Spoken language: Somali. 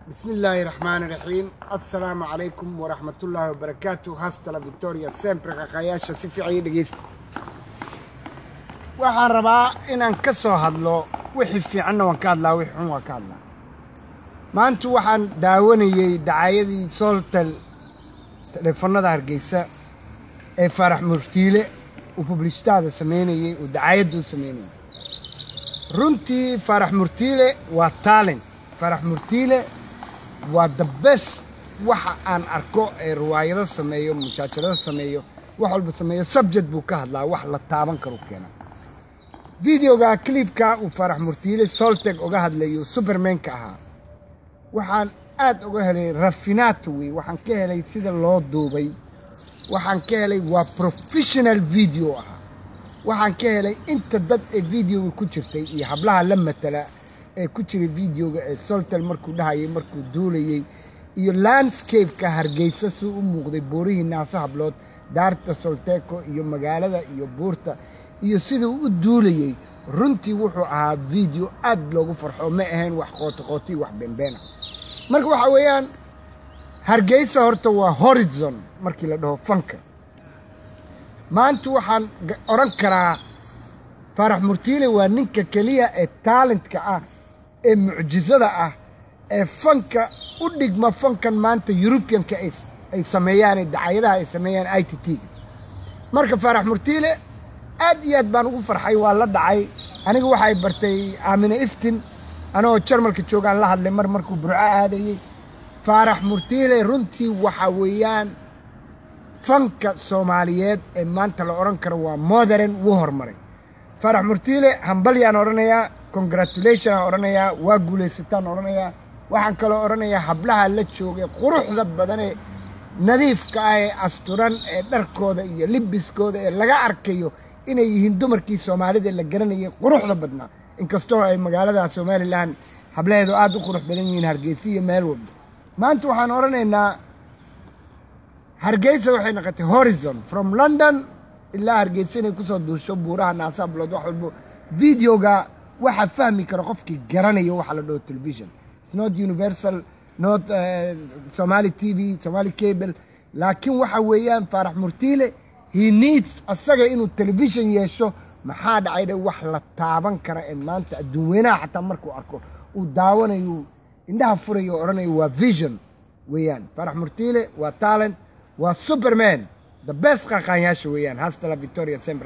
bismi illaahi raxmaani raxiim assalaamu calaykum waraxmatullaahi wabarakaatu hastala victoria sempre qaqayaasha si fiican ii dhegeysta waxaan rabaa inaan ka soo hadlo wixii fiicanna waan ka hadlaa wixii xun waan ka hadlaa maanta waxaan daawanayey dacaayadii sooltal teleefanada hargeysa ee faarax murtiile uu publishtaada sameynayey uu dacaayadda u sameynayay runtii faarax murtiile waa talent faarax murtiile waa the best waxa aan arko ee riwaayado sameeyo mujaajirado sameeyo wax walba sameeyo subject buu ka hadlaa wax la taaban karu keena videoga clipka uu faarax murtiile solteg oga hadlayo supermanka ahaa waxaan aad uga helay rafinato wey waxaan ka helay sida loo duubay waxaan ka helay waa professional video ahaa waxaan ka helay inta dad ee videoga ku jirtay iyo hablaha la matala ee ku jiray videoga ee soltel markuu dhahayay markuu duulayey iyo landscapeka hargeysa suu u muuqday boorihii naasa hablood daarta solteco iyo magaalada iyo buurta iyo siduu u duulayey runtii wuxuu ahaa video aad loogu farxo ma ahayn wax qootoqooti wax beenbeena marka waxaa weeyaan hargeysa horta waa horizon markii la dhaho fanka maanta waxaan odhan karaa faarax murtiile waa ninka keliya ee talentka ah ee mucjisada ah ee fanka u dhigma fankan maanta yurubiyanka ay sameeyaan ee dacayadaha ay sameeyaan i t t-ga marka faarax murtiile aad iyo aad baan ugu farxay waa la dhacay aniga waxay bartay aamine iftin anagoo jarmalka joogaan la hadlay mar markuu burco aadayey faarax murtiile runtii waxa weeyaan fanka soomaaliyeed ee maanta la odhan karo waa modern wuu horumaray faarax murtiile hambalyaan odhanayaa congratulation aan odhanayaa waa guulaysataan odhanayaa waxaan kaloo odhanayaa hablaha la joogay quruxda badanee nadiifka ah ee asturan ee dharkooda iyo libiskooda ee laga arkayo inay yihiin dumarkii soomaalida la garanayay quruxda badnaa inkastoo ay magaalada somalilan hablaheedu aad u qurux badan yihiin hargeysa iyo meel walba maanta waxaan odhanaynaa hargeysa waxay noqotay horizon from london ilaa hargeysa inay kusoo duusho buuraha naasaablood wax walbo videoga waxaa fahmi kara qofkii garanayo waxa la dhaho television its not universal not somali t v somali cable laakiin waxa weeyaan faarax murtiile he needs asaga inuu television yeesho maxaa dhacay dhe wax la taaban kara ee maanta adduun weynaha xataa markuu arko uu daawanayo indhaha furayo o odhanayo waa vision weeyaan faarax murtiile waa talent waa superman the best qaqaanyaasha weeyaan hastala victoria sember